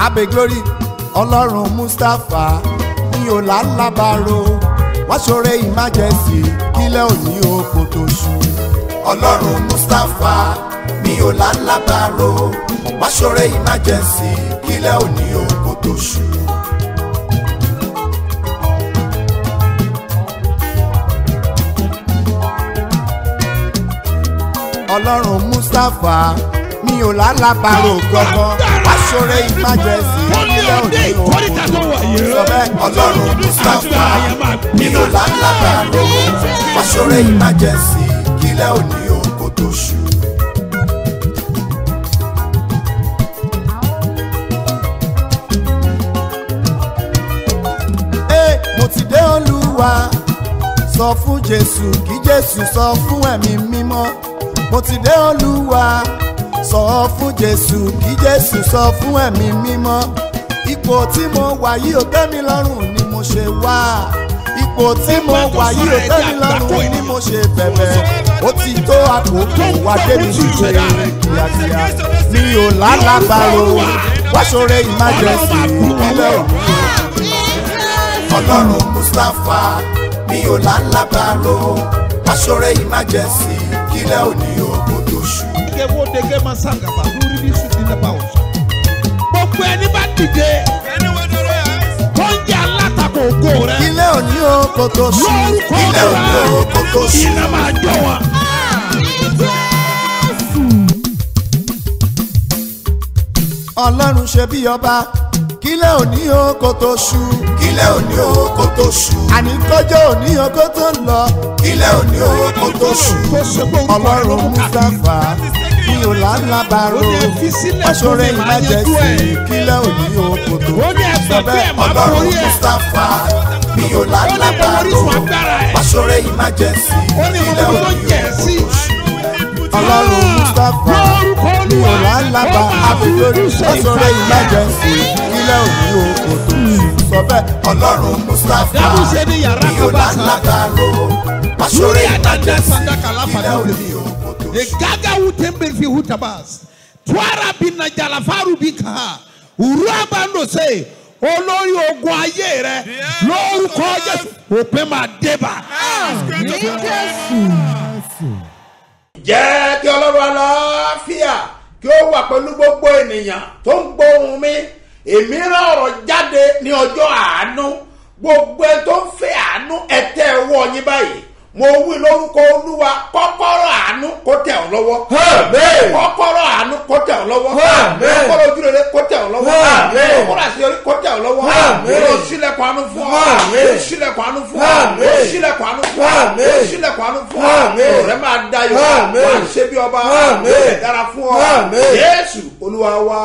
abe glory ọlọ́run mustapha mi ò lálábàárò wọ́n ṣoore emergency kílẹ̀ òní oko tó ṣú. ọlọ́run mustapha mi ò lálábàárò wọ́n ṣoore emergency kílẹ̀ òní oko tó ṣú. ọlọ́run mustapha mi ò lálábàárò gbọ́gbọ́ wọ́n ṣoore emergency kílẹ̀ òní oko tó ṣú. sọ bẹ́ẹ̀ ọlọ́run mustapha mi ò lálábàárò wọ́n ṣoore emergency kílẹ̀ òní oko tó ṣú. Ee, mo ti dé olúwa sọ fún jésù kí jésù sọ fún ẹ̀mí mímọ́ mo ti dé olúwa sọ fún jésù kí jésù sọ fún ẹ̀mí mímọ́ ipò tí mo wà yìí ò tẹ́ mi lọ́rùn ni mo ṣe wá ipò tí mo wà yìí ò tẹ́ mi lọ́rùn ni mo ṣe bẹ̀bẹ̀ ó ti tó àkókò wá débi ṣíṣe kíákíá mi ò lálàbàrò wá ṣoore emergency ìpínlẹ̀ òní ọlọ́run mustapha mi ò lálábàárò aṣọ́rẹ́ emergency kílẹ̀ òní òkú tó ṣú. Ike wo dege ma sangaba lórí ní sùn nínú ẹ̀bá ọ̀sán. Gbogbo ẹni bá dìde tó ń jẹ́ alátakò ògo rẹ̀. kílẹ̀ òní òkú tó ṣú. Lórúkọ kílẹ̀ òní òkú tó rẹ̀ ṣú. iná máa jọ wọn. ọlọ́run ṣe bí ọba kílẹ̀ òní òkú tó ṣú. kílẹ̀ òní òkú tó ṣú. àní kọjọ́ òní òkú tó ń lọ. kílẹ̀ òní òkú tó ṣú. Tó ṣe pé orúkọ rẹ̀ ló ọlọ́run mú káàkiri. mustapha mi ò lálábàárò Ó ní ẹ fi sílẹ̀ fún aṣọ́rẹ́ mi, màá yanjú emergency ẹ̀. kílẹ̀ òní òkú tó ṣú. Ó ní ẹgbẹ́ pé ẹ̀ máa ọlọ́run borí ẹ̀. mustapha mi ò Ó ní mo lálábàárò orísun agbára ẹ̀. aṣọ́rẹ́ emergency Ó ní mo kílẹ̀ mọ tó òní jẹ̀ òkú sí. tó ṣú. ọlọ́run mustapha Lórúkọ mi ò Olúwa, lálábà ó máa àbílórí fojú ṣe aṣọ́rẹ́ ìfàyà. emergency kílẹ̀ òní òkú tó ṣú. sọ bẹ́ẹ̀ ọlọ́run mustapha Dábùsẹ̀ ní yàrá mi ò kan bá sá. lálábàárò aṣọ́rẹ́ Lórí àdájọ́ emergency sàdákà láfàdà kílẹ̀ òde. òní òkú tó ṣú. Egaga wutembe fi hutabas. Twara bina jalafaru bika. Uraba ndo se. Olórí ogun ayé rẹ lórúkọ Jésù òpin máa débà. jẹ́ kí ọlọ́run aláfíà kí ó wà pẹ̀lú gbogbo ènìyàn tó ń gbóhùn mi èmi rán ọ̀rọ̀ jáde ní ọjọ́ àánú gbogbo ẹ tó ń fẹ́ àánú ẹ tẹ́ ẹ wọ́ yín báyìí mo wí lórúkọ olúwa kọ́kọ́rọ́ àánú kó tẹ̀ ọ́ lọ́wọ́ kọ́kọ́rọ́ àánú kó tẹ̀ ọ́ lọ́wọ́ kọ́kọ́rọ́ ojúrere kó tẹ̀ ọ́ lọ́wọ́ kọ́kọ́rọ́ àṣeyọrí kó tẹ̀ ọ́ lọ́wọ́ ó sílẹ̀kùn àánú fún ọ ó sílẹ̀kùn àánú fún ọ ó sílẹ̀kùn àánú fún ọ ó sílẹ̀kùn àánú fún ọ ọ̀rẹ́ máa dayọ̀ máa ṣe bí ọba ó lè dára fún ọ jésù olúwa wa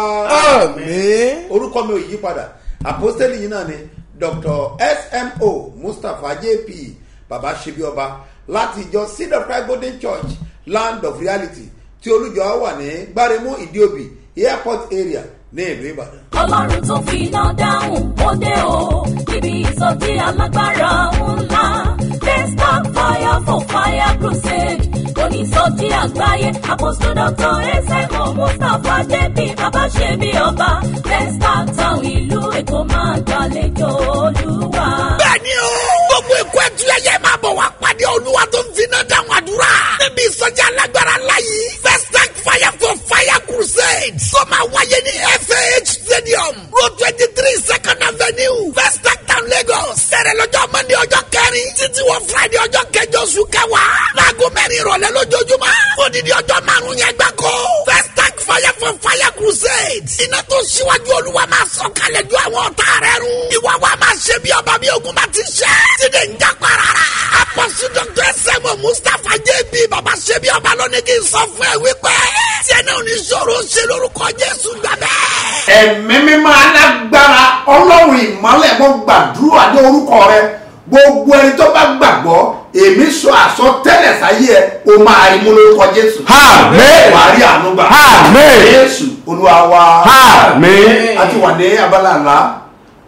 orúkọ mi ò yí padà àpọ́stélì yìí náà ni dr smo mustapha jp baba ṣebí ọba láti ìjọ seed of christ golden church land of reality tí olùjọ wà ní gbáremú ìdíòbí airport area ní ìlú ìbàdàn. ọlọ́run tó fi iná dáhùn ó dé o níbi ìsọjí alágbára ńlá desktop fire for fire crusade onísọjí àgbáyé apostle doctor ẹsẹ̀kọ̀ mustapha jp babaṣẹ́mi ọba desktop town ìlú èkó máa gbàlejò olúwa. bẹ́ẹ̀ni o gbogbo ikú ẹtúyẹyẹ máa bọ̀ wá pàdé olúwa tó ń finá dáhùn àdúrà níbi ìsọjí alágbára láyé first tank fire for fire crusade tó máa wáyé ní fah stadium road twenty three second avenue first tank town lagos sẹ̀rẹ̀ lọ́jọ́ monday ọjọ́ kẹrin títí wọ friday ọjọ́ kẹjọ oṣù kẹwàá láago mẹ́rin ìrọ̀lẹ́ lójoojúmọ́ odidi ọjọ́ márùn-ún yẹn gbáko first tank fire for fire crusade iná tó ṣíwájú olúwa máa sọ kalẹ̀ ju àwọn ọ̀tá rẹ̀ run ìwà wa máa ṣe bí ọba bí ogun bá ti ṣe tíde ń jápa rárá apọ́sù dr sẹ́mu mustapha jb baba ṣe bí ọba lónìí kì í sọ fún ẹ wípé tí ẹni ò ní ṣòro ṣe lórúkọ jésù gbà bẹ́ẹ̀. ẹ̀mí mímọ́ alágbára ọlọ́run ìmọ́lẹ̀ mo gbàdúrà ní orúkọ rẹ gbogbo ẹni tó bá gbàgbọ́ èmi sọ àsọtẹ́lẹ̀ sáyé ẹ o máa rí mú lórúkọ jésù. Àmín. wàá rí àánú gbà. Àmín. jésù olúwa wa. Àmín. a ti wà ní abala ńlá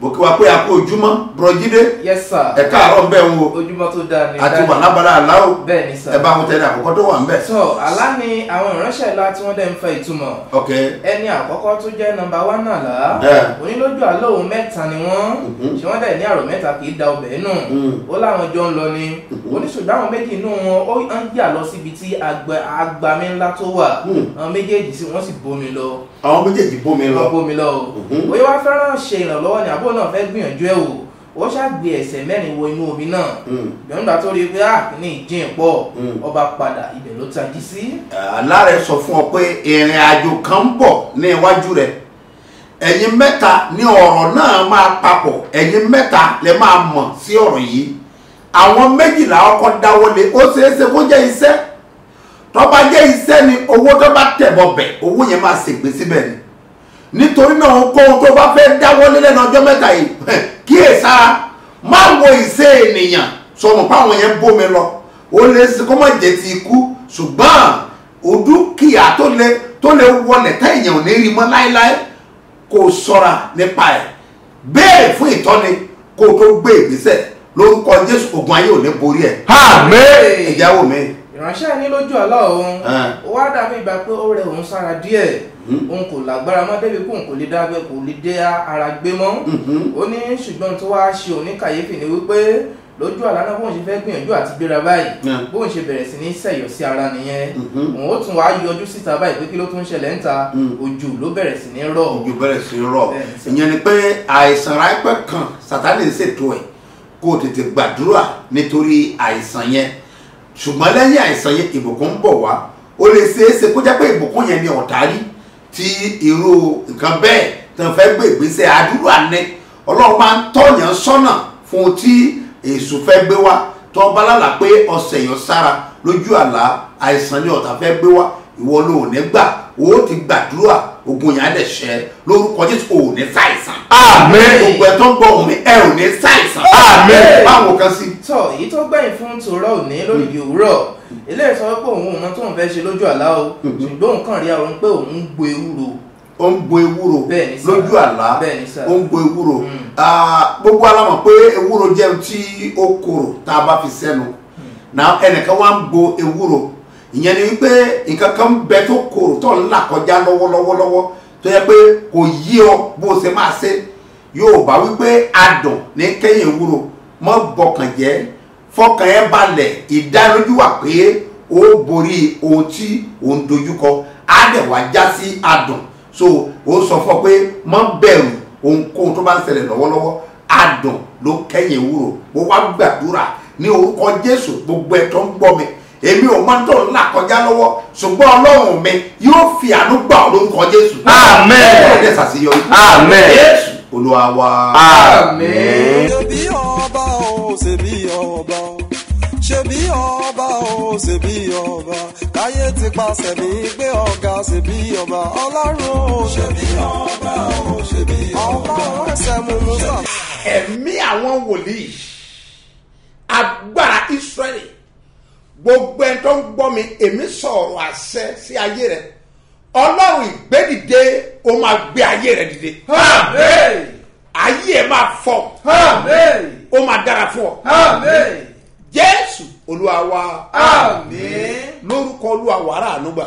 mo kí wa pé a kó ojúmọ́ bùrọ̀jídé yes sir ẹ káàárọ̀ ń bẹ̀ ń wo ojúmọ́ tó dáa ní àti dáa wà lábala àláwò bẹ́ẹ̀ ni sir ẹ bá wọn tẹ̀lé àkọ́kọ́ tó wà ń bẹ̀. so àlá ni àwọn ìránṣẹ́ ńlá tí wọ́n dẹ̀ ń fẹ́ ìtumọ̀ ok ẹni àkọ́kọ́ tó jẹ́ nọmba wán àlá Yeah. onílójú àlọ́ òun mẹ́ta ni wọ́n ṣé wọ́n dẹ̀ ní àrò mẹ́ta kì í da ọbẹ̀ nù ó láwọn jọ ń lọ ni oníṣòdò àwọn méjì inú wọn ó ń jà lọ síbi tí àgbà- agbami ńlá tó wà àwọn méjèèjì sí wọ́n sì bomi lọ àwọn méjèèjì bómi lọ lọ bomi lọ o bóyá wàá fẹ́ràn ṣe ìrànlọ́wọ́ ni àbúrò náà fẹ́ gbìyànjú ẹ̀ wò ó ṣàgbé ẹsẹ̀ mẹ́rin wọ inú omi náà gbọ̀ngbà tó rí i pé àkíní ìjìn pọ̀ ọba padà ibẹ̀ ló tají sí. aláàrẹ sọ fún ọ pé ìrìn àjò kan ń bọ̀ ní iwájú rẹ ẹ̀yin mẹ́ta ní ọ̀rọ̀ náà máa papọ̀ ẹ̀yin mẹ́ta lẹ máa mọ̀ sí ọ̀rọ̀ yìí àwọn méjìlá ọkọ̀ dáwọ́lé ó ṣeé ṣe kó jẹ́ iṣẹ́ tó bá jẹ́ iṣẹ́ ni owó tó bá tẹ̀bọ̀ bẹ̀ owó yẹn máa ṣègbè síbẹ̀ ni nítorí náà ohunkóhun tó bá fẹ́ dáwọ́lé lẹ́nu ọjọ́ mẹ́ta yìí kíyèsára má wo ìṣe ènìyàn sọmọ páwọn yẹn bómi lọ ó lè ṣe kó má jẹ́ ti ikú ṣùgbọ́n òdúkìá tó lè tó lè wọlé táyà ò ní rí mọ́ láéláé kó o ṣọ́ra nípa ẹ̀ béèrè fún ìtọ́ni kó o tó gbé ìgbésẹ̀ lórúkọ jésù ogun ayé ò ní borí ẹ̀ Hey! ìjáwó mi ìránṣẹ́ ní lójú àlá òun Ah. ó wá dàbí ìgbà pé ó rẹ òun sára díẹ̀ òun kò lágbára mọ́ débi kóun kò lè dágbé kò lè dé ara gbé mọ́ ó ní ṣùgbọ́n tó wá ṣe òun ní kàyéfì ni wípé lójú àlá náà bóun ṣe fẹ́ gbìyànjú àti gbéra báyìí Yeah. bóun ṣe bẹ̀rẹ̀ sí ní sẹ̀yọ̀ sí ara nìyẹn òun ó tún wá yọjú síta báyìí pé kí ló tún ṣẹlẹ̀ ń ta òjò ló bẹ̀rẹ̀ sí ní rọ̀ ojú bẹ̀rẹ̀ sí í rọ̀ Bẹ́ẹ̀ni sir. ìyẹn ni pé àìsàn ráńpẹ́ kan sátani ń ṣètò ẹ̀ kó o tètè gbàdúrà nítorí àìsàn yẹn ṣùgbọ́n lẹ́yìn àìsàn yẹn ìbùkún ń bọ̀ wá ó lè ṣeé ṣe kó jẹ́ pé ìbùkún yẹn ni ọ̀tá rí tí irú nǹkan bẹ́ẹ̀ tó ń fẹ́ gbé ìgbésẹ̀ àdúrà ní ọlọ́run máa ń tọ̀yàn sọ́nà fún un tí èṣù fẹ́ gbé wá tó bá lálà pé ọ̀sẹ̀ yàn sára lójú àlá àìsàn ni ọ̀tá fẹ́ gbé wá ìwọ ló ò ní gbà ó ti gbàdúrà ogun yẹn á dẹ̀ ṣẹ́ lórúkọ jésù ò ní ṣàìsàn. Àmín. gbogbo ẹ̀ tó ń gbọ́ òun mi ẹ ò ní ṣàìsàn. Àmín. báwo kan sí. tọ èyí tó gbẹ̀yìn fún tòrọ òní lórí ibi òwúrọ̀ ilé ìsọ pé òun ò mọ tóun fẹ́ ṣe lójú àlá o ṣùgbọ́n òun kàn rí àwọn pé òun ń gbo ewúro ó ń bo ewúro Bẹ́ẹ̀ni sir. lójú àlá Bẹ́ẹ̀ni sir. ó ń bo ewúro Ah, gbogbo alamọ̀ pé ewúro jẹun tí ó korò tá a bá fi sẹ́nu na ẹnìkan wá ń bo ewúro ìyẹn ni wípé nǹkan kan ń bẹ tó korò tó ń là kọjá lọ́wọ́lọ́wọ́lọ́wọ́ tó yẹ pé kò yí ọ bó o ṣe máa ṣe yóò bá wípé adùn ní kẹ́yìn ewúro mọ́ bọkàn jẹ́ fọkàn ẹ balẹ̀ ìdánilójú wà pé ó borí ohun tí òun dojúkọ á dẹ̀ wá já sí adùn so ó sọ fún ọ pé mọ́ bẹ̀rù ohunkóhun tó bá ń ṣẹlẹ̀ lọ́wọ́lọ́wọ́ adùn ló kẹ́yìn ewúro mo wá gbàdúrà ní orúkọ jésù gbogbo ẹ̀ tó ń gbọ́ mi èmi ò máa ń tọ̀ ńlá kọjá lọ́wọ́ ṣùgbọ́n ọlọ́run mi yóò fi àánú gbà ọ́ lórúkọ jésù. Àmín. ọ̀rẹ́ ṣàṣeyọrí. Àmín. jésù olúwa wa. àmín. ṣebí ọba o ṣebí ọba o ṣebí ọba o ṣebí ọba káyé ti pàṣẹ mi gbé ọ̀gá ṣebí ọba ọlọ́run o ṣebí ọba o ṣebí ọba ọlọ́run ẹsẹ̀ mú musa. ẹ̀mí àwọn wòlíì agbára israẹli gbogbo ẹni tó ń gbọ́ mi èmi sọ̀rọ̀ àṣẹ sí ayé rẹ ọlọ́run ìgbédìde ó máa gbé ayé rẹ dìde ayé ẹ máa fọ ó máa dára fún ọ jésù olúwa wa lórúkọ olúwa wàrà ànúgbà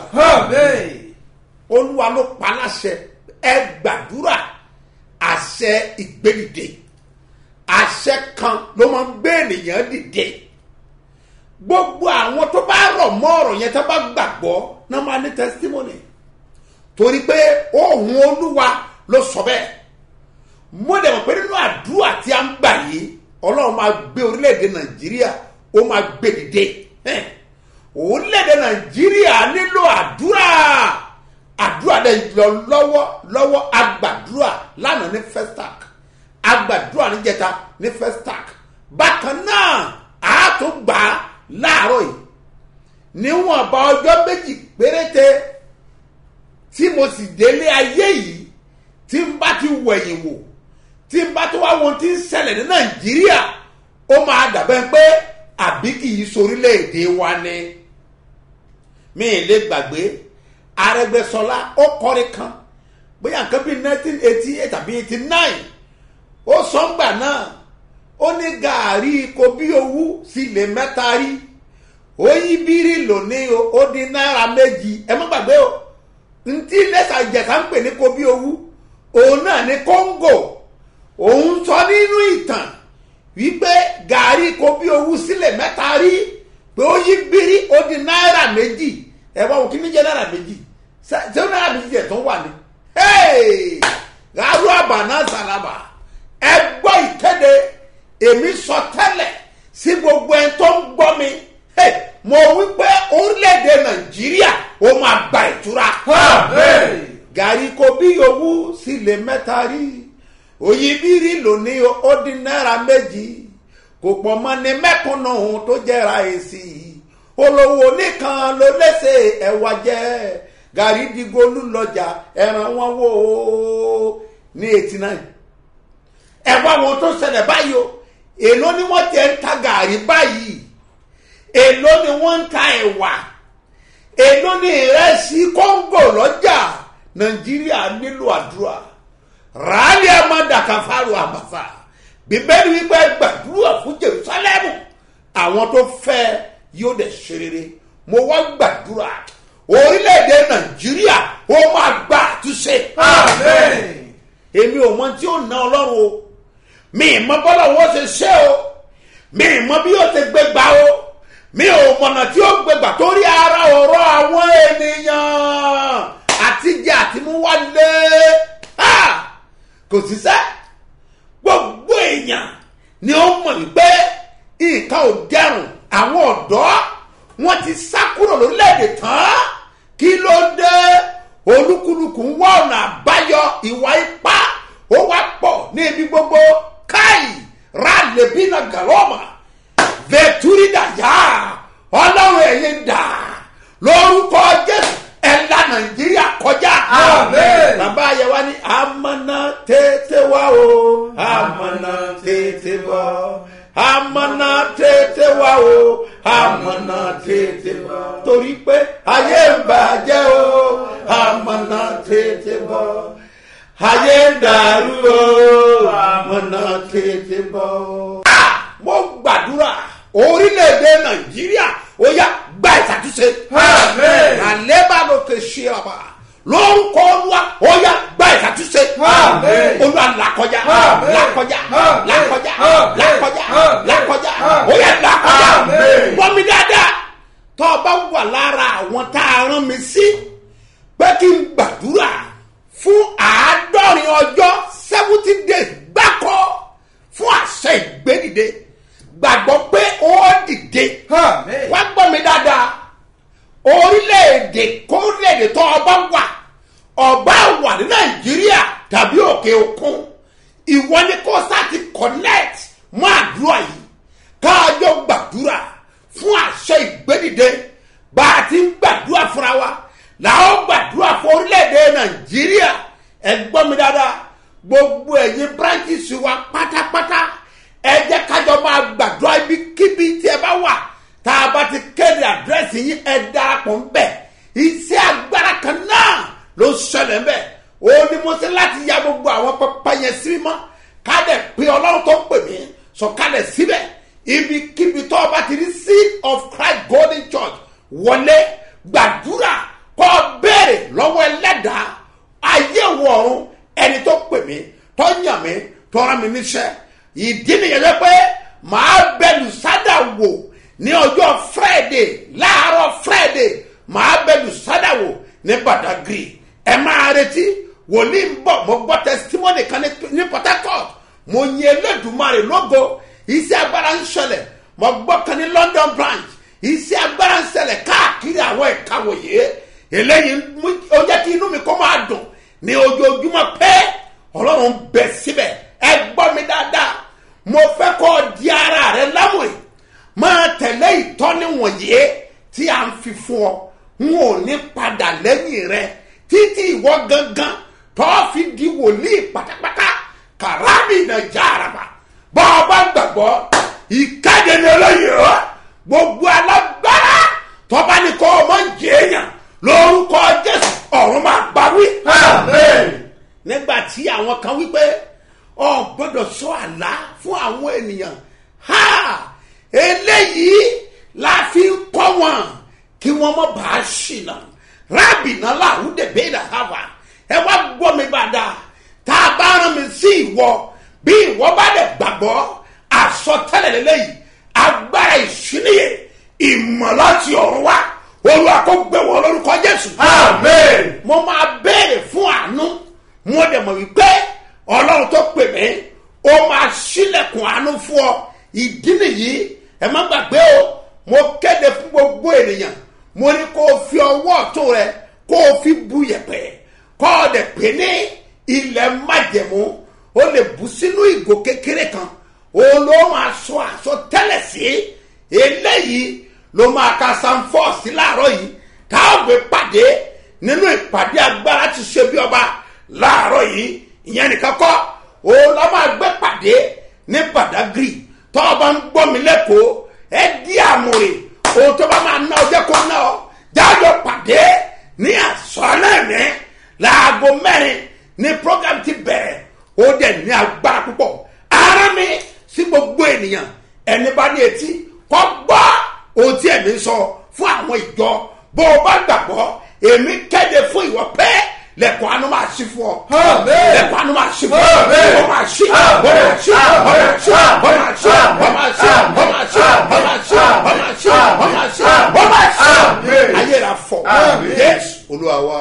olúwa ló pa láṣẹ ẹ gbàdúrà àṣẹ ìgbédìde àṣẹ kan ló máa ń gbé ènìyàn dìde gbogbo àwọn tó bá rọ̀ mọ́ ọ̀rọ̀ yẹn tó bá gbàgbọ́ náà máa ní testimony torí pé ohun olúwa ló sọ bẹ́ẹ̀ mo dẹ̀ mọ̀ pé nínú àdúrà tí a ń gbà yìí ọlọ́run máa gbé orílẹ̀-èdè nàìjíríà ó máa gbé dìde Ẹn. orílẹ̀-èdè nàìjíríà nílò àdúrà àdúrà dẹ̀ lọ lọ́wọ́ lọ́wọ́ agbàdúrà lánàá ní festac agbàdúrà níjẹta ní festac bákan náà a tún gbà á láàárọ̀ yìí níwọ̀nba ọjọ́ méjì péréte tí mo sì délé ayé yìí tí n bá ti wẹ̀yìn wò tí n bá tó wá wọn tí ń ṣẹlẹ̀ ní nàìjíríà ó máa dàbẹ́ pé àbí kì í sorílẹ̀-èdè wa ni mi ì lè gbàgbé arẹgbẹsọlá ó kọrin kan bóyá nǹkan bíi nineteen eighty eight tàbí eighty nine ó sọ́ngbà náà ó ní gàárì kobi owú sílẹ̀ mẹ́ta rí ó yí bírí lónìí o ó di náírà méjì ẹ má gbàgbé o ntí lẹ́sà ìjẹ̀sà ń pè ní kobi owú òun náà ní kóńgò òun sọ nínú ìtàn wípé gàárì kobi owú sílẹ̀ mẹ́ta rí pé ó yí bírí ó di náírà méjì ẹ wá wò kí ní jẹ́ náírà méjì ṣé ṣé náírà méjì jẹ̀ tó wà ní. gàrú àbànà sàlábà ẹ gbọ́ ìkéde èmi sọ tẹ́lẹ̀ sí gbogbo ẹni tó ń gbọ́ mi Hey, mo wí pé orílẹ̀-èdè nàìjíríà ó máa gba ìtura. gàrí kobi owó sílẹ̀ mẹ́ta rí òyìnbírí lónìí ó di náírà méjì kò pọ̀ mọ́ ní mẹ́kúnnù tó jẹ́ra èsì olówó nìkan ló lẹ́sẹ̀ ẹ̀wà jẹ́ gàrí digolú lọ́jà ẹ̀ràn wọn wò ó ní eighty nine ẹ̀wà wọn tó ṣẹlẹ̀ báyìí o èló ni wọ́n ti ń ta gàrí báyìí èló ni wọ́n ń ta ẹ̀wà èló ni ìrẹsì kóńgò lọ́jà nàìjíríà nílò àdúrà ràálì amadakafaru àmàfà bíbélì wípé gbàdúrà fún jerusalemu àwọn tó fẹ́ yóò dẹ̀ ṣe rere mo wá gbàdúrà orílẹ̀-èdè nàìjíríà ó máa gbà àtúnṣe. èmi ò mọ tí ó ná ọlọ́run o mi ì mọ bọ́lá wọn ṣe ṣe o mi ì mọ bí yóò ṣe gbé gbà o mi ò mọ̀nà tí ó gbé gbà torí ara ọ̀rọ̀ àwọn ènìyàn àtijọ́ àtimúwálé kò sí sẹ́ gbogbo èèyàn ni ó mọ̀ wípé nǹkan ò dẹrùn àwọn ọ̀dọ́ wọn ti sá kúrò lórílẹ̀‐èdè tán kí ló dé olúkúlùkù ń wá ọ̀nà àbáyọ ìwà ipá ó wá pọ̀ ní ibi gbogbo káì rálẹ̀bínà gàlọ́mà vẹ̀túrídàyà ọlọ́run ẹ̀yìn dà lórúkọ jésù ẹ̀la nàìjíríà kọjá. Àmín. bàbá ayẹwa ni amọ̀nà tètè wá o amọ̀nà tètè wá amọ̀nà tètè wá o amọ̀nà tètè wá torí pé ayé ń bàjẹ́ o amọ̀nà tètè wá ayé ń dàrú o amọ̀nà tètè wá. mo gbàdúrà orílẹ̀-èdè nàìjíríà ó yá gba ìṣàtúnṣe. Àmín. àlébà ló ké ṣe àbá lórúkọ olúwa ó yá gba ìṣàtúnṣe. Àmín. olúwa làkọjá Àmín. làkọjá Àmín. làkọjá Àmín. làkọjá Àmín. làkọjá Àmín. ó yá làkọjá. Àmín. gbọ́ mi dáadáa tó o bá wà lára àwọn tá a rán mi sí pé kí n gbàdúrà fún àádọ́rin ọjọ́ seventy days gbáko fún àṣẹ ìgbédìde gbàgbọ́ pé ó dìde Àmín. wá gbọ́ mi dáadáa orílẹ̀-èdè kórílẹ̀-èdè tó ọba wà ọba wà ní nàìjíríà tàbí òkè òkun ìwọ ni kó sáti connect mọ́ àdúrà yìí káàjọ gbàdúrà fún àṣẹ ìgbédìde bá a ti ń gbàdúrà fúnra wa làwọn gbàdúrà fún orílẹ̀-èdè nàìjíríà ẹ gbọ́ mi dáadáa gbogbo ẹ̀yin branches wa pátápátá ẹ jẹ́ kájọ máa gbàdúrà ibikíbi tí ẹ bá wà tá a bá ti kéde àdírẹ́sì yín ẹ darapọ̀ ń bẹ̀ iṣẹ́ agbára kan náà ló ṣẹlẹ̀ ń bẹ̀ ó ní mo ṣe láti ya gbogbo àwọn pẹpẹ yẹn sí mímọ́ kádẹ̀ pé ọlọ́run tó pè mí sọ̀kalẹ̀ síbẹ̀ ibikíbi tó o bá ti rí seed of christ golden church wọlé gbàdúrà kọ́ béèrè lọ́wọ́ ẹlẹ́dàá ayé wọ̀ọ̀run ẹni tó pè mí tó yàn mí tó rán mi níṣẹ́ ìdí nìyẹn lọ pé màá bẹ̀lù sádà wò ní ọjọ́ friday láàárọ̀ friday màá bẹ̀lù sádà wò ní badagry ẹ máa retí wòlíì ń bọ̀ mo gbọ́ testimony kan ní- ní port harcourt mo yin elédùnmarè lógo iṣẹ́ agbára ń ṣẹlẹ̀ mo gbọ́ kan ní london branch iṣẹ́ agbára ń ṣẹlẹ̀ káàkiri àwọn ẹ̀ka wòye eléyìí mú- ó jẹ́ kí inú mi kó máa dùn ní ojoojúmọ́ pé ọlọ́run bẹ síbẹ̀ ẹ gbọ́ mi dáadáa mo fẹ́ kọ́ di ara rẹ lámùrè máa tẹ̀lé ìtọ́ni wọ̀nyí tí a ń fi fún ọ n ò ní padà lẹ́yìn rẹ títí ìwọ gangan tó fi di wòlíì pátápátá kàrámì nàìjà àràbà bọ́ ọ bá gbàgbọ́ ìkéde ní olóyè ọ gbogbo alágbára tọ́ba ní kọ́ ọmọ jẹ́ èèyàn lórúkọ jésù ọ̀run máa gbà wí. Àmín. nígbà tí àwọn kan wípé ọ gbọ́dọ̀ sọ àlá fún àwọn ènìyàn ha eléyìí la fi ń kọ́ wọn kí wọ́n mọ̀ bá a ṣìnà rábì náà làwùdè bẹ́ẹ̀dà hàwà ẹ wá gbọ́ mi bàdà tá a bá rán mi sí ìwọ bí ìwọ bá dẹ̀ gbàgbọ́ àsọtẹ́lẹ̀ lélẹ́yìí agbára ìṣíníyè ìmọ̀ láti ọ̀run wá olúwa kó gbé wọn lórúkọ jésù. Amen. mo máa béèrè fún àánú mo dẹ̀ mọ̀ wípé ọlọ́run tó pè mí ó máa ṣílẹ̀kùn àánú fún ọ ìdí nìyí ẹ má gbàgbé o mo kéde fún gbogbo ènìyàn mo ní kó o fi ọwọ́ ọ̀tún rẹ kó o fi bu yẹ̀pẹ̀ kó o dẹ̀ pè ní ilẹ̀ májẹ̀mú o lè bù sínú ìgò kékeré kan o ló máa sọ àsọtẹ́lẹ̀ sí eléyìí ló máa ka sanfọ́ sí láàárọ̀ yìí tá a gbé pàdé nínú ìpàdé agbára ti ṣe bí ọba láàárọ̀ yìí ìyẹn nìkan kọ́ o lọ́ máa gbé pàdé ní badagry tó o bá ń gbọ́ mi lẹ́kọ̀ọ́ ẹ di àmúre ohun tó bá máa ná ọ jẹ́ kó ná ọ jájọ pàdé ní àsọ̀lẹ̀ mi láago mẹ́rin ní program ti bẹ̀rẹ̀ ó dẹ̀ ní agbára púpọ̀ ara mi sí gbogbo ènìyàn ẹni bá ní etí kọ́ gbọ́ ohun tí ẹ̀mí ń sọ fún àwọn ìjọ bó o bá gbàgbọ́ èmi kéde fún ìwọ pé lẹ́kọ̀ọ́ àánú máa ṣí fún ọ. Àmín. lẹ́kọ̀ọ́ àánú máa ṣí fún ọ. Àmín. ó máa ṣí ó máa ṣí ó máa ṣí ó máa ṣí ó máa ṣí ó máa ṣí ó máa ṣí ó máa ṣí ó máa ṣí ó máa ṣí. Àmín. ayé ra fọ. Àmín. Jésù olúwa wa.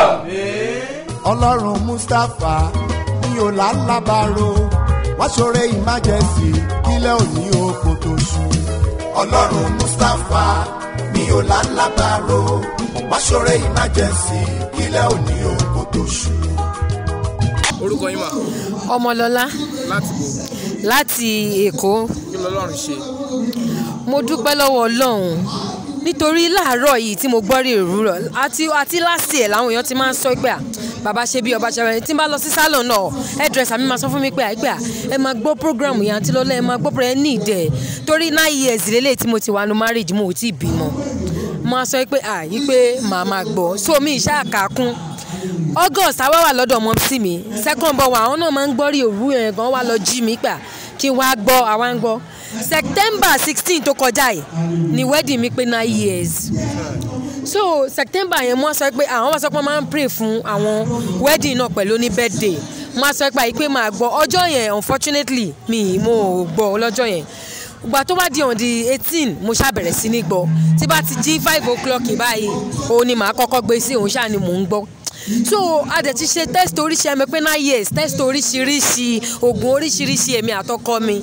ọlọ́run mustapha ní ọ̀làlábàárò wá ṣoore emergency kílẹ̀ òní oko tó ṣú. ọlọ́run mustapha ní ọ̀làlábàárò wá ṣoore emergency kílẹ̀ òní oko tó ṣú. orúkọ yín mà ọmọlọlá láti bò láti èkó kí lọ́lọ́run ṣe mo dúpẹ́ lọ́wọ́ ọlọ́run nítorí láàárọ̀ yìí tí mo gbọ́ rí òwúrọ̀ àti àti láti ẹ̀ làwọn èèyàn ti máa ń sọ pé à bàbá ṣe bí ọba ṣẹlẹ̀ tí n bá lọ sí salon náà hairdresser mi máa sọ fún mi pé àìpẹ́ à ẹ máa gbọ́ program yẹn àti lọ́lá ẹ máa gbọ́ program ẹ ní ìdẹ̀ torí nine years lélẹ̀ tí mo ti wà ní marriage mo ò tí ì bímọ máa sọ pé à yí pé màá máa gbọ́ so mi ìṣe àkàkún august àwa wà lọ́dọ̀ ọmọ sí mi second born wa àwọn náà máa ń gbọ́ rí òwú yẹn gan wá lọ jí mi gbà kí n wá gbọ́ àwa ń gbọ́ september sixteen tó kọjá yìí ni wedding mi pé nine years so september yẹn wọ́n sọ pé àwọn wọ́n sọ pé wọ́n máa ń pray fún àwọn wedding náà pẹ̀lú ní birthday wọ́n sọ pé àyípé máa gbọ́ ọjọ́ yẹn unfortunately mi mo ò gbọ́ lọ́jọ́ yẹn ìgbà tó bá di on the eighteen mo ṣáà bẹ̀rẹ̀ sí ní gbọ́ tí bá ti jí five o'clock báyìí òun ni màá kọ́kọ́ gbé sí òun ṣáà ni mò ń gbọ́ so a dẹ̀ ti ṣe test oríṣi ẹ̀mí pé nine years test oríṣiríṣi oògùn oríṣiríṣi èmi àtọkọ mi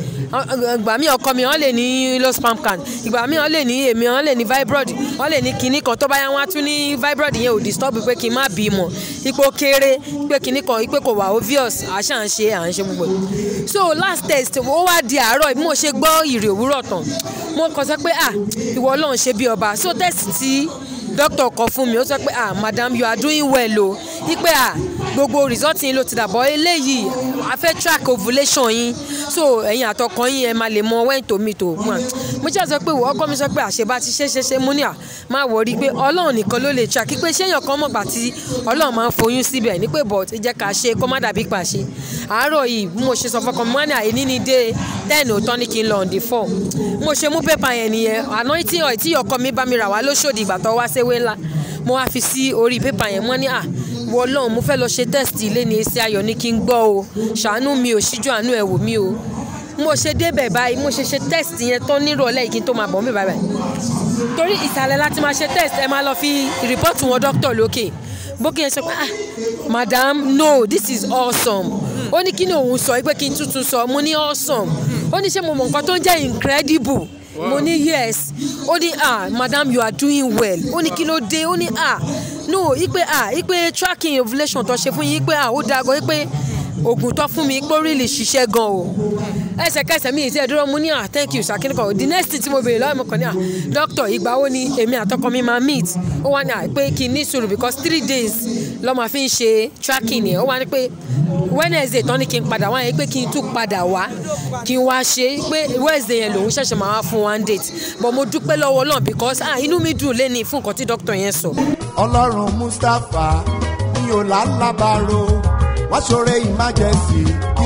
ìgbà mi ọkọ mi wọn lè ní low sperm count ìgbà mi wọn lè ní èmi wọn lè ní fibroid wọn lè ní kinní kan tó bá yá wọn á tún ní fibroid yẹn ò disturb pé kí n má bímọ ipò kéré pé kinní kan pé kò wà obvious àṣà ń ṣe à ń ṣe gbogbo ẹ̀. so last test ó wá di àárọ̀ bí mo ṣe gbọ́ ìrì òwúrọ̀ tán mo kàn sọ pé ah ìwọ ọlọ́run ṣe bí ọba so test tí doctor kọ fún mi ó sọ pé ah madam you are doing well o ipe ah gbogbo result yín ló ti dàbọ̀ eléyìí a fẹ́ track ovulation yín so ẹ̀yin àtọkọ yín ẹ máa lè mọ when to meet o mo mo ṣe sọ pé ọkọ mi sọ pé àṣebá ti ṣe ṣe ṣe mo ní à máa wọrí pé ọlọ́run nìkan ló lè track pé ṣéyàn kan mọ̀gbà tí ọlọ́run máa ń foyún síbẹ̀ ní pé but jẹ́ ká ṣe kó má dàbí pàṣẹ àárọ̀ yìí bí mo ṣe sọ fọkàn mi wọ́n ní àìní ní dé ten òótọ́ ní kí n lọ on the four mo ṣe mú pépà yẹn nìyẹn anointing oil tí ọkọ mi bá mi rà wá lóṣòdì ìgbà tó wá séwé ńlá mo wá fi sí orí pépà yẹn wọ́n ní à wọ ọlọ́run mo fẹ́ lọ ṣe test ilé ní èsì ayọ̀ ní kí n gbọ́ o ṣàánú mi ò ṣíjú àánú ẹ̀ wò mí o mo ṣe débẹ̀ báyìí mo ṣe ṣe test yẹn tán nírọ̀lẹ́ yìí kí n tó máa bọ̀ mí báyìí torí ìsàlẹ̀ láti máa ṣe test ẹ máa lọ fi rìpọ́ọ̀tù wọn dókítà lókè bókè yẹn sọ pé ah madam no this is awesome ó ní kí ni òun sọ pé kí n tuntun sọ mo ní awesome ó ní ṣé mo mọ nǹkan tó ń jẹ́ incredible mo ní yes ó ní ah madam you are doing well ó ní kí ló dé ó ní ah no ipe ah ipe tracking ovulation tó ṣe fún yín ipe ah ó dáa gan ipe oògùn tó fún mi pé ó really ṣiṣẹ́ gan o ẹsẹ̀kẹsẹ̀ mi ìṣe ìdúró mu ní ah thank you sakini kan the next thing tí mo béèrè lọ́wọ́ mi kàn ní ah doctor ìgbà wo ni èmi àtọkọ mi máa meet ó wá ní ah pé kí n ní sùúrù because three days lọ́ máa fi ń ṣe tracking yẹn ó wá ní pé wednesday tán ni kí n padà wá yẹn pé kí n tún padà wá kí n wá ṣe pé wednesday yẹn lòun ṣẹ̀ṣẹ̀ máa wá fún one date but mo dúpẹ́ lọ́wọ́ náà because ah inú mi dùn lẹ́ni fún nǹkan tí doctor yẹn sọ. ọlọ́run mustapha ní ọ̀làlábàárò wá ṣoore emergency kí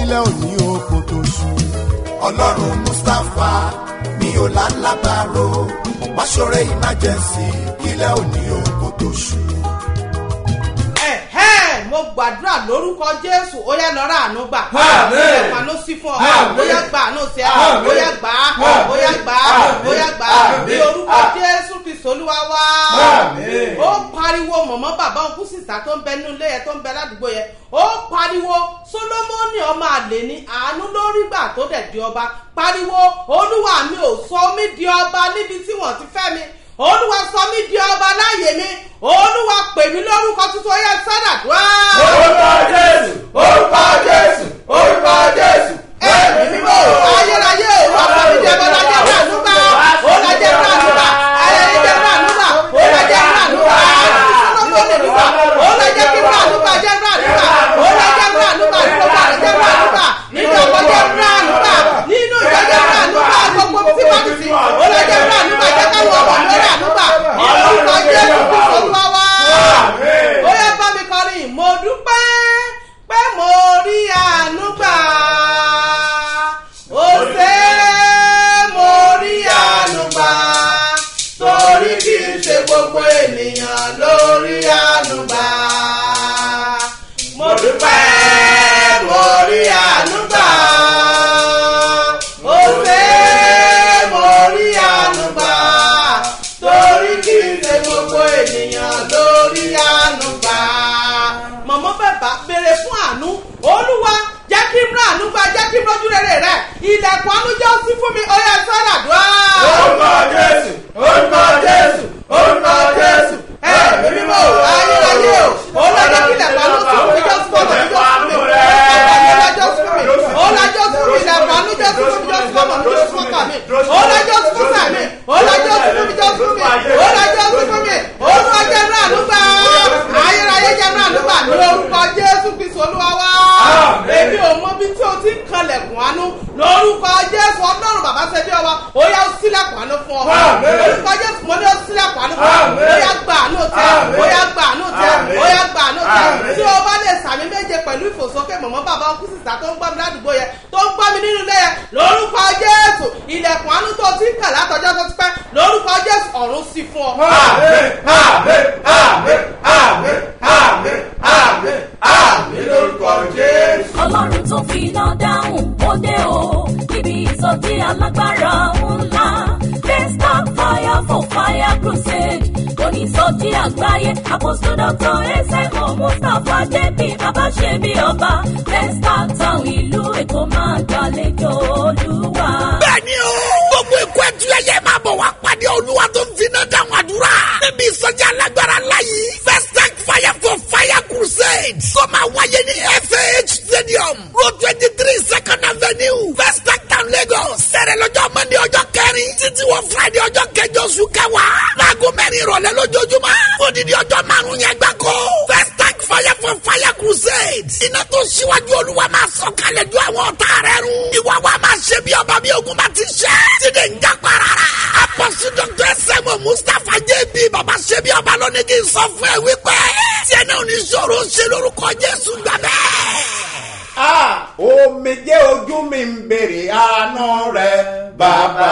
kílẹ̀ òní oko tó ṣú. ọlọ́run mustapha mi ò lálábàárò máṣọ́rẹ́ emergency kílẹ̀ òní oko tó ṣú. ẹ̀hẹ́ mo gbàdúrà lórúkọ jésù ó yá lọ́ra àánú gbà Àmín. ẹ̀fà ló sí fún ọ Àmín. ó yá gbà àánú sí ẹ Àmín. ó yá gbà á Àmín. ó yá gbà á ó yá gbà á Àmín. ní orúkọ jésù kristu olúwa wá Àmín. ó pariwo mọ̀mọ́ bàbá òkú sísá tó ń bẹ nínú ilé yẹn tó ń bẹ ládùúgbò yẹn ó pariwo solomoni ọmọ àlè ní àánú lórí gbà tó dẹ̀ di ọba pariwo olúwa mi ò sọ mí di ọba níbi tí wọ́n ti fẹ́ mi olúwa sọ mí di ọba láàyè mi olúwa pè mí lórúkọ tuntun ó yẹ sádàdúrà. orúkọ jésù orúkọ jésù orúkọ jésù ẹ̀mí mímọ́ ayérayé òru àfọ̀mídìí ẹ̀bọ lajẹ́ fún ànúgbà ó lajẹ́ fún ànúgbà ayẹyẹ fún ànúgbà ó lajẹ́ fún ànúgbà sọlọ́mọ lè nígbà ó lajẹ́ kí fún ànúgbà jẹ́ fún ànúgbà ó lajẹ́ fún ànúgbà nígbà lajẹ́ fún ànúgbà nínú ọkọ̀ jẹ́ fún ànúgbà nínú ìjọ jẹ́ fún ànúgbà gbogbo tí wọ́n ti sìn ó lajẹ́ fún ànúgbà jẹ́ káwọn ọmọ lórí ànúgbà nínú orúkọ jésù kristu olúwa wá ó yẹ bá mi kọrin mo dúpẹ́ pé mo rí àánú gbà ó ṣe mo rí àánú gbà torí kì í ṣe gbogbo ènìyàn lórí àánú gbà mo dúpẹ́ mo rí àánú gbà ó ṣe mo rí àánú gbà torí kì í ṣe gbogbo ènìyàn lórí àánú gbà mọ̀mọ́ bàbá béèrè fún àánú olúwa jẹ́ kí n rà àánú gbà jẹ́ kí n rọ́jú rere rẹ̀ ilẹ̀kùn àánú jẹ́ ó sí fún mi ó yẹ sọ́dà dùá. orúkọ jésù orúkọ jésù orúkọ jésù ẹ̀mí mímọ́ o ayérayé o olùdájọ́ kí ilẹ̀kùn àánú sí fún mi jọ́ sí fún mi jọ́ sí fún mi olùdájọ́ sí fún mi olùdájọ́ sí fún mi ilẹ̀kùn àánú jọ́ sí fún mi jọ́ sí fún mi jọ́ sí fún mi olùdájọ́ sí fún mi olùdájọ́ sí fún mi jọ́ sí fún mi olùdájọ́ sí fún mi olùdájọ́ náà àánú gbà ayérayé jẹ́ náà àánú gbà ní orúkọ jésù kristu olúwa wá èmi ò mọ bí tí o ti ń kanlẹ̀kùn àánú lórúkọ jésù ọlọ́run bàbá ṣe bí ọwa ó yá ó sílẹ̀kùn àánú fún ọ lórúkọ jésù mo ní ó sílẹ̀kùn àánú fún ọ ó yá gbà àánú tẹ ó yá gbà àánú tẹ ó yá gbà àánú tẹ tí o bá lè sàmì méje pẹ̀lú ìfòsókè mọ̀mọ́ bàbá ọkú sísá tó ń gbọ́ mi ládùúgbò yẹn tó ń gbọ́ mi nínú ilé yẹn lórúkọ jésù ilẹ̀kùn àánú tó ti ń kàn látọjọ́ tó ti pẹ́ lórúkọ jésù ọ̀run sí fún ọ. àmín àmín àmín àmín àmín àmín àmín lórúkọ jésù. ọlọ́run tó fi iná dáhùn ó dé o níbi ìsọjí alágbára ńlá desktop fire for fire crusade onísọjí àgbáyé apostle doctor ẹsẹ̀kọ̀ mustapha jp bàbá ṣe bí ọba desktop town ìlú èkó máa gbàlejò olúwa. bẹ́ẹ̀ni o gbogbo ikú ẹtù ẹyẹ máa bọ̀ wá pàdé olúwa tó ń finá dáhùn àdúrà níbi ìsọjí alágbára láyé first tank fire for fire crusade tó máa wáyé ní fah stadium road twenty three second avenue first tank town lagos sẹ̀rẹ̀ lọ́jọ́ monday ọjọ́ kẹrin títí wọ friday ọjọ́ kẹjọ oṣù kẹwàá láago mẹ́rin ìrọ̀lẹ́ lójoojúmọ́ odidi ọjọ́ márùn-ún yẹn gbáko first tank fire for fire crusade iná tó ṣíwájú olúwa máa sọ kalẹ̀ ju àwọn ọ̀tá rẹ̀ run ìwà wa máa ṣe bí ọba bí ogun bá ti ṣe tíde ń já parara apọ́sí dr sẹ́mu mustapha jb baba ṣe bí ọba lónìí kì í sọ fún ẹ wípé tí ẹ náà ní sọ̀rọ̀ ṣe lórúkọ jésù gbà bẹ́ẹ̀. Ah, omijé ojú mi ń bèrè àánú rẹ bàbá.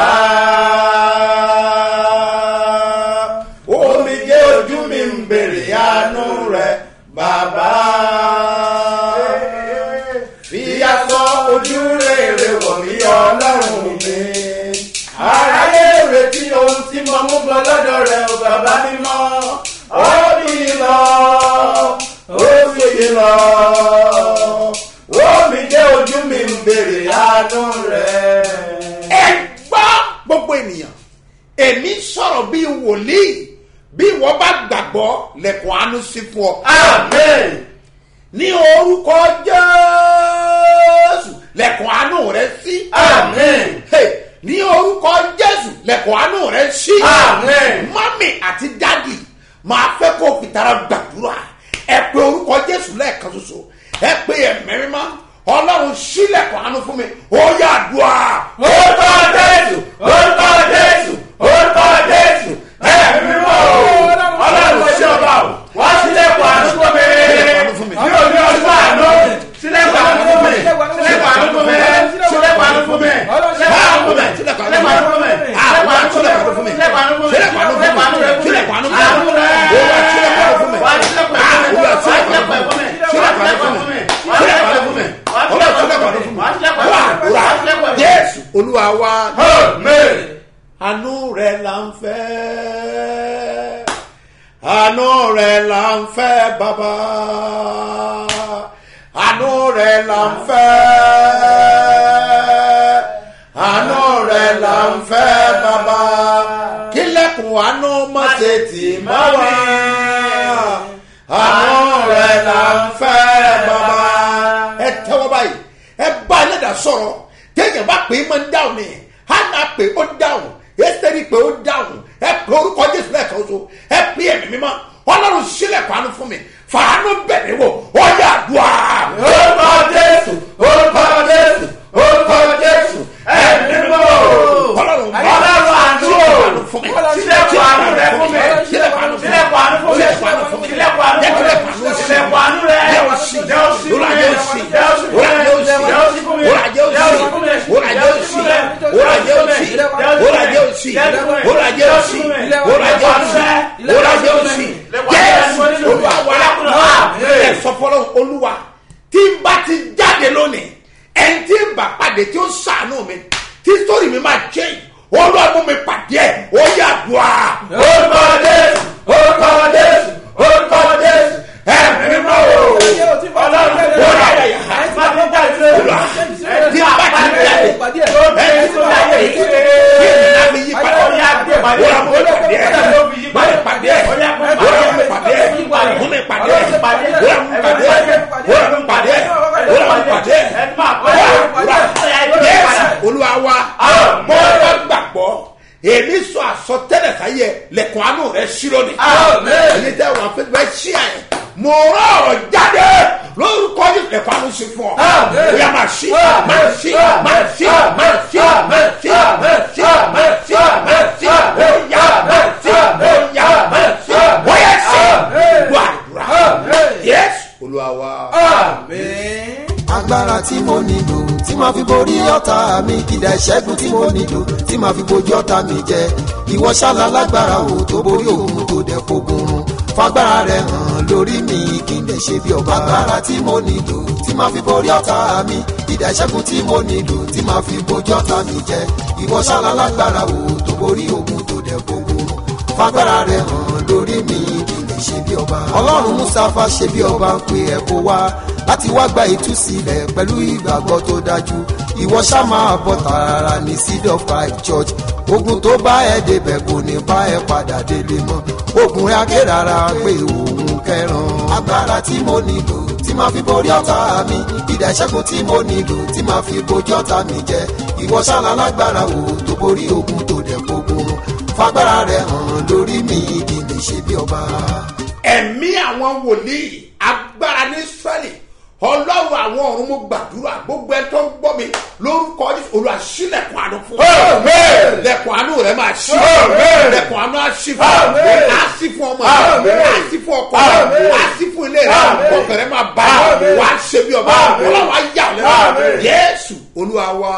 omijé ojú mi ń bèrè àánú rẹ bàbá. fìyà sọ ojú rere wọ̀ mí ọlọ́run mi. aráyé retí ohun tí mo mú bọ lọ́dọ̀ rẹ o bàbá mímọ́. ó bí lọ ó fi lọ omi dé ojú mi ń bèrè àánú rẹ. ẹ gbọ́ gbogbo ènìyàn èmi sọ̀rọ̀ bíi wòlíì bí wọ́n bá gbàgbọ́ lẹ́kùn àánú sí fún ọ. amen. ní orúkọ jésù lẹ́kùn àánú rẹ sí. amen. Hey, ní orúkọ jésù lẹ́kùn àánú rẹ sí. Amen. mọ́mì àti dádì máa fẹ́ kó o fìtara gbàdúrà ẹ pé orúkọ jésù lẹ́ẹ̀kan ṣoṣo ẹ pé ẹ̀mẹ́rin mọ́ ọlọ́run sílẹ̀kùn àánú fún mi ó yà dùà. orúkọ jésù orúkọ jésù orúkọ jésù ẹ̀mí mọ́ o ọlọ́run ṣe ọba o wá sílẹ̀kùn àánú fún mi ní òní ọdún àánú sílẹ̀kùn àánú fún mi sílẹ̀kùn wa àánú rẹ̀ là ń fẹ́ àánú rẹ̀ là ń fẹ́ bàbá àánú rẹ̀ là ń fẹ́ àánú rẹ̀ là ń fẹ́ bàbá kílẹ̀kùn àánú má ṣe tì má wá àánú rẹ̀ là ń fẹ́ bàbá ẹ tẹ́wọ́ báyìí ẹ bá ẹlẹ́dà sọ̀rọ̀ téèyàn bá pè é máa ń dáhùn ni hánà pè ó dáhùn ẹsẹ̀rì pé ó dáhùn ẹ pé orúkọ jésù lẹ́ẹ̀kan oṣù ẹ pé ẹ̀mí mímọ́ ọlọ́run sílẹ̀ fàánú fún mi fàánú bẹ̀rẹ̀ wò ó yà dùà. orúkọ jésù orúkọ jésù orúkọ jésù ẹ̀mí mímọ́ ọlọ́run ọlọ́run àánú fún mi sílẹ̀ fàánú rẹ fún mi sílẹ̀ fàánú sílẹ̀ fàánú fún mi sílẹ̀ fàánú fún mi sílẹ̀ fàánú fún mi sílẹ̀ fàánú rẹ yóò sì yóò sì fún mi yóò sì yóò sì fún mi yóò sì fún mi yóò sì fún mi yóò sì fún mi yóò sì fún mi orajẹ osi orajẹ osi orajẹ osi jésù olúwa wa ẹ sọfọlọ olúwa tí n bá ti jáde lónìí ẹni tí n bá pàdé tí ó sànú mi tí sórí mi máa jẹ olúwa mú mi pàdé ẹ ó yà dùn à. orúkọ jésù orúkọ jésù orúkọ jésù ẹ mímọ́ o ọlọ́run ó yà yà yà olúwa tí n bá ti jáde ẹ tí n bá jáde kí èmi náà fi yí padà olúwa mú mi pàdé ẹ mú mi pàdé ẹ olúwa mú mi pàdé ẹ mú mi pàdé ẹ olúwa mú mi pàdé ẹ olúwa mú mi pàdé ẹ olúwa mú mi pàdé ẹ yẹsù olúwa wa mọ ọ gbàgbọ́ èmi sọ àsọtẹ́lẹ̀ sáyẹ lẹ̀kùn àánú rẹ ṣírò ni èyí tẹ wọn fẹẹ fẹẹ ṣí ẹ mo rán ọ̀rọ̀ jáde lórúkọ yìí lẹ̀kùn àánú ṣe fún ọ bóyá máa ṣí máa ṣí máa ṣí máa ṣí máa ṣí máa ṣí máa ṣí máa ṣí bóyá máa ṣí bóyá máa ṣí bóyá ṣí gbàdúrà yẹsù olúwa wa. agbára tí mo nílò tí máa fi borí ọ̀tá mi ìdá ìṣẹ́gun tí mo nílò tí máa fi bojú ọ̀tá mi jẹ ìwọ ṣáàlà lágbára o tó borí òun tó dẹ̀ fogun run fagbára rẹ hàn lórí mi kí n lè ṣe bí ọba agbára tí mo nílò tí máa fi borí ọ̀tá mi ìdá ìṣẹ́gun tí mo nílò tí máa fi bojú ọ̀tá mi jẹ ìwọ ṣáàlà lágbára o tó borí òun tó dẹ̀ fogun run fagbára rẹ hàn lórí mi kí n lè ṣe bí ọba ọlọ́run mustapha ṣe bí ọba ń pe ẹ̀ kó wá láti wá gba ìtúsílẹ̀ pẹ̀lú ìgbàgbọ́ tó dájú ìwọ ṣá máa bọ̀ tààrà ní seed of five church ogun tó bá ẹ débẹ̀ kò ní bá ẹ padà délé mọ́ ogun rẹ aké rárá pé òun kẹran agbára tí mo nílò tí máa fi borí ọ̀tá mi ìdá ìṣẹ́gun tí mo nílò tí máa fi bojú ọ̀tá mi jẹ ìwọ ṣáná lágbára wo tó borí ogun tó dẹ̀ gbógun fagbára rẹ hàn lórí mi kí n lè ṣe bí ọba. ẹ̀mí àwọn wòlíì agbára ní israẹli ọlọ́run àwọn ọ̀run mo gbàdúrà gbogbo ẹ tó ń gbọ́ mi lórúkọ olúwa ṣí lẹ̀kùn àánú fún ọ lẹ̀kùn àánú rẹ máa ṣí lẹ̀kùn àánú á ṣí fún ọ á ṣí fún ọmọ rẹ á ṣí fún ọkọ rẹ á ṣí fún ilé rẹ ọkọ rẹ máa bá wà á ṣe bí ọba ọlọ́run á yà ọ́ lẹ́nu yéésù olúwa wa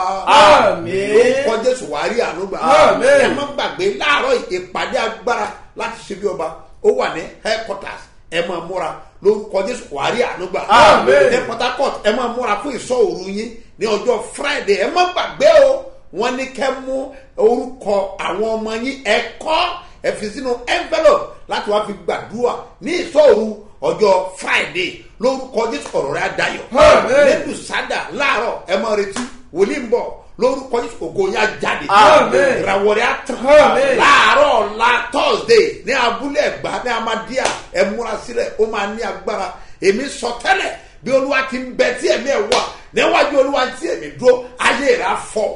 lórúkọ jésù wàá rí àánú gbà ẹ má gbàgbé láàárọ̀ ìpàdé agbára láti ṣe bí ọba ó wà ní headquarters ẹ máa múra lórúkọ jésù wàá rí àánú gbà ní port harcourt ẹ máa múra fún ìsọ òru yín ní ọjọ́ friday ẹ má gbàgbé o wọ́n ní kẹ́ mú orúkọ àwọn ọmọ yín ẹ kọ́ ẹ fi sínú envelope láti wá fi gbàdúrà ní ìsọ òru ọjọ́ friday lórúkọ jésù ọ̀rọ̀ rẹ̀ adayọ̀ lẹ́dùn sádà láàárọ̀ ẹ máa retí wòlíì ń bọ̀ lórúkọ jésù ògo yẹn á jáde ìràwọ̀ rẹ̀ á tàn láàárọ̀ ọ̀la thursday ní abúlé ẹ̀gbá ní amadíà ẹ múra sílẹ̀ ó máa ní agbára èmi sọ tẹ́lẹ̀ bí olúwa ti ń bẹ tí ẹ̀mí ẹ̀ wà níwájú olúwa tí èmi dúró ayé rẹ̀ á fọ́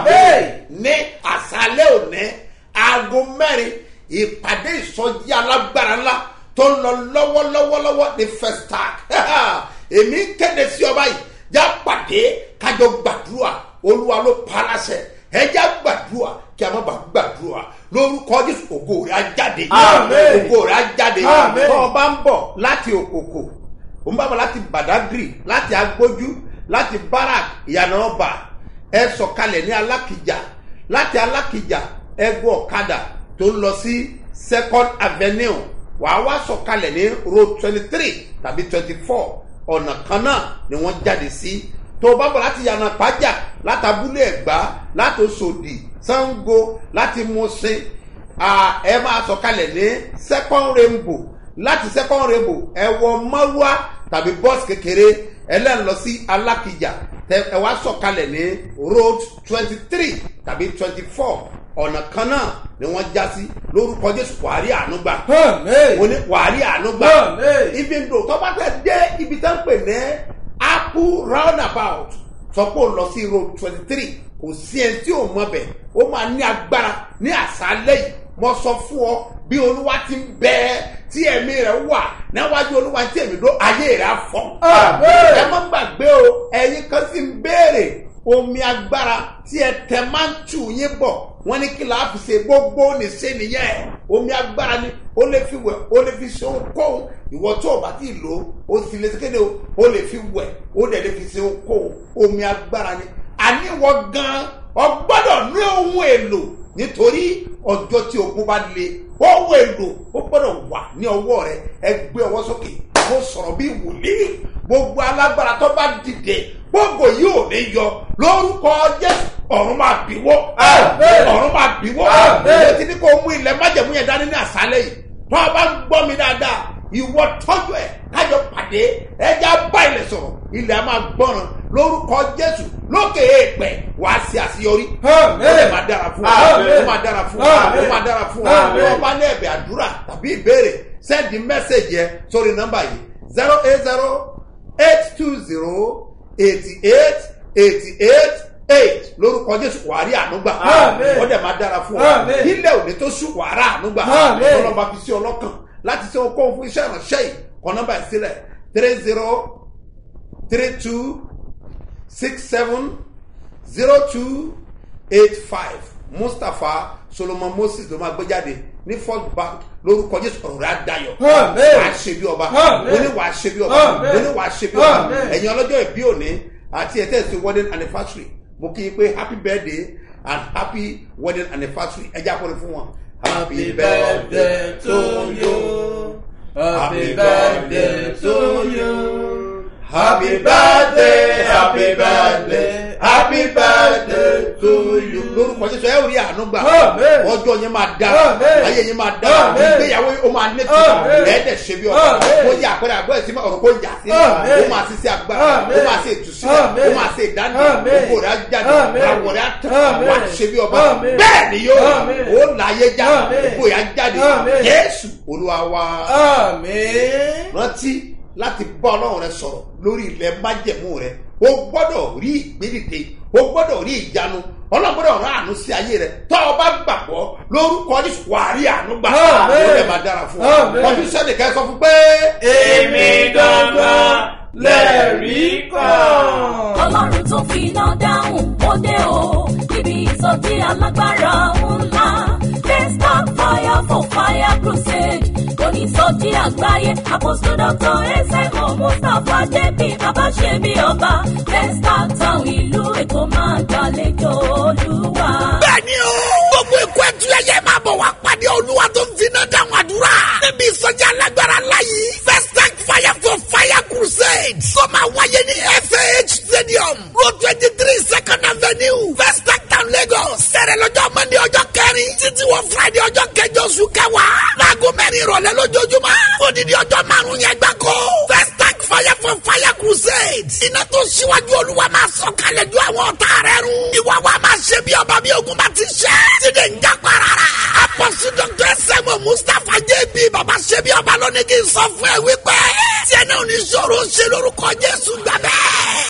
ní àṣálẹ́ òní aago mẹ́rin ìpàdé ìsọjí alágbára ńlá tó ń lọ lọ́wọ́lọ́wọ́lọ́wọ́ ní festac èmi ń kéde sí ọba yìí já pàdé kájọ gbàdúrà olúwa ló palasẹ ẹjá gbàdúrà kí a má bàa gbàdúrà lórúkọ jésù ògo rẹ á jáde ògo rẹ á jáde tó o bá ń bọ̀ láti òkòkò o ń bá bọ̀ láti badagry láti agbójú láti barak ìyànà ọba ẹ sọ̀kalẹ̀ ní alákìjà láti alákìjà ẹ gbọ́ ọ̀kadà tó ń lọ sí second avenue wàá wá sọ̀kalẹ̀ ní road twenty three tàbí twenty four ọ̀nà kan náà ni wọ́n jáde sí tó o bá bọ̀ láti yànnà pàjá láti abúlé ẹ̀gbá láti oṣòdì sango láti musin à, ẹ máa sọ̀kalẹ̀ ní second rainbow láti second rainbow ẹ wọ mọ́rúwá tàbí bọ́ọ̀sì kékeré ẹlẹ́nu lọ sí alákìjà tẹ ẹ wá sọ̀kalẹ̀ ní road twenty three tàbí twenty four ọ̀nà kan náà ni wọ́n já sí lórúkọ jésù wàárí àánú gbà mo ní wàárí àánú gbà ibi ń dò tó bá fẹ́ dé ibi tó ń pè ní apple roundabout sọ pé ó lọ sí road twenty three kò sí ẹni tí ò mọ bẹ̀ ó máa ní agbára ní àṣálẹ́ yìí mo sọ fún ọ bí olúwa ti ń bẹ tí ẹ̀mí rẹ̀ wà níwájú olúwa tí èmi dó ayé rẹ̀ á fọ́. ẹ má gbàgbé o ẹ̀yin kan sì ń béèrè omi agbára tí ẹ tẹ máa ń tù yín bọ̀ wọ́n ní kí láà fi ṣe gbogbo nìṣe nìyẹn omi agbára ni ó lè fi wẹ̀ ó lè fi ṣe ohunkóhun ìwọ tó o bá ti lò ó ó sì lè kéde o ó lè fi wẹ̀ ó dẹ̀ lè fi ṣe ohunkóhun omi agbára ni àníwọ̀ gan ọ gbọ́dọ̀ ní ohun èlò nítorí ọjọ́ tí ogun bá le ohun èlò ó gbọ́dọ̀ wà ní ọwọ́ rẹ ẹ gbé ọwọ́ sókè mo sọ̀rọ̀ bí wòlíì gbogbo alágbára tó bá dìde gbogbo yìí ò ní yọ lórúkọ jésù ọ̀run máa bíwọ́ ọ̀run máa bíwọ́ ẹ ti ní kó mú ilẹ̀ májẹ̀mú yẹn dání ní àṣálẹ̀ yìí tó o bá ń gbọ́ mi dáadáa ìwọ tọ́jú ẹ̀ kájọ pàdé ẹja bá ilẹ̀ sọ̀rọ̀ ilẹ̀ a máa gbọ́ràn lórúkọ jésù lókè èèpẹ̀ wàá ṣe àṣeyọrí ó lè máa dára fún ọ ó máa dára fún ọ ó máa dára fún ọ ó bá ní ẹ̀bẹ̀ àdúrà tàbí ìbéèrè sẹ́ndì mẹ́sẹ̀gì ẹ sórí nọ́mbà yìí zero eight zero eight two zero eighty eight eighty eight eight lórúkọ jésù wàá rí ànúgbà ó dẹ̀ máa dára fún ọ ilẹ̀ òní tó sùn wàá rà ànúgbà ọlọ́ba fi sí ọlọ́kàn láti ṣe okòwò fún iṣẹ́ ìránṣẹ́ yìí kọ́ nọ́mbà ìsílẹ̀ three zero three two six seven zero two eight five mustapha solomon moses ló máa gbé jáde ní first bank lórúkọ jésù ọ̀rọ̀ rẹ̀ á dayọ̀ wàá ṣe bí ọba oní wàá ṣe bí ọba oní wàá ṣe bí ọba ẹ̀yin ọlọ́jọ́ ìbí òní àti ẹ̀tẹ́ ìsìn wedding anniversary mo kí i pé happy birthday and happy wedding anniversary ẹ já kọ́ni fún wọn. happy birthday to you happy birthday to you happy birthday happy birthday happy birthday to you. lórúkọ jésù ẹ ò rí àánú gbà ọjọ́ yẹn máa dá ayé yẹn máa dá ìgbéyàwó ó máa ní tìmọ̀ ẹ̀ẹ́dẹ̀ ṣe bí ọ̀rọ̀ ó yẹ àpẹẹrẹ àgbọ̀ ẹ̀ sí ọ̀rọ̀ kó yà sí ó máa ṣe sí agbára ó máa ṣe ìtúsílẹ̀ ó máa ṣe ìdánimọ̀ gbogbo rẹ̀ á jáde àwọ̀ rẹ̀ á tán wà á ṣe bí ọba bẹ́ẹ̀ ni yóò ó láyé já gbogbo rẹ̀ á jáde jésù olúwa wa rántí láti bá ọlọ́run rẹ sọ̀rọ̀ lórí ilẹ̀ májẹ̀mú rẹ o gbọ́dọ̀ rí ìgbédìde o gbọ́dọ̀ rí ìyanu ọlọ́run gbọ́dọ̀ rán àánú sí ayé rẹ tọ́ ọ bá gbàgbọ́ lórúkọ jésù wà á rí àánú gbà ó lè máa dára fún ọ ọdún sẹ́ni ká sọ fún pé. èmi gangan lẹ́rìí kan. ọlọ́run tó fi iná dáhùn ó dé o níbi ìsọjí alágbára ńlá desktop fire for fire crusade onísọjí àgbáyé apostle doctor ẹsẹ̀mọ̀ mustapha jẹ́bi bàbá ṣe bí ọba desktop town ìlú èkó máa gbàlejò olúwa. bẹ́ẹ̀ni o gbogbo ikú ẹtù ẹyẹ máa bọ̀ wá pàdé olúwa tó ń finá dáhùn àdúrà níbi ìsọjí alágbára láyé first tank fire for fire crusade tó máa wáyé ní fah stadium road twenty three second avenue first tank town lagos sẹ̀rẹ̀ lọ́jọ́ mọ́ndé ọjọ́ kẹrin títí wọ friday ọjọ́ kẹjọ oṣù kẹwàá láago mẹ́rin ìrọ̀lẹ́ lójoojúmọ́ odidi ọjọ́ márùn-ún yẹn gbáko first tank fire for fire crusade iná tó ṣíwájú olúwa máa sọ kalẹ̀ ju àwọn ọ̀tá rẹ̀ run ìwà wa máa ṣe bí ọba bí ogun bá ti ṣe tíde ń já parara apọ̀sí dr sẹ́mu mustapha jb baba ṣe bí ọba lónìí kì í sọ fún ẹ wípé tí ẹ náà ní sọ̀rọ̀ ṣe lórúkọ jésù gbàgbẹ́.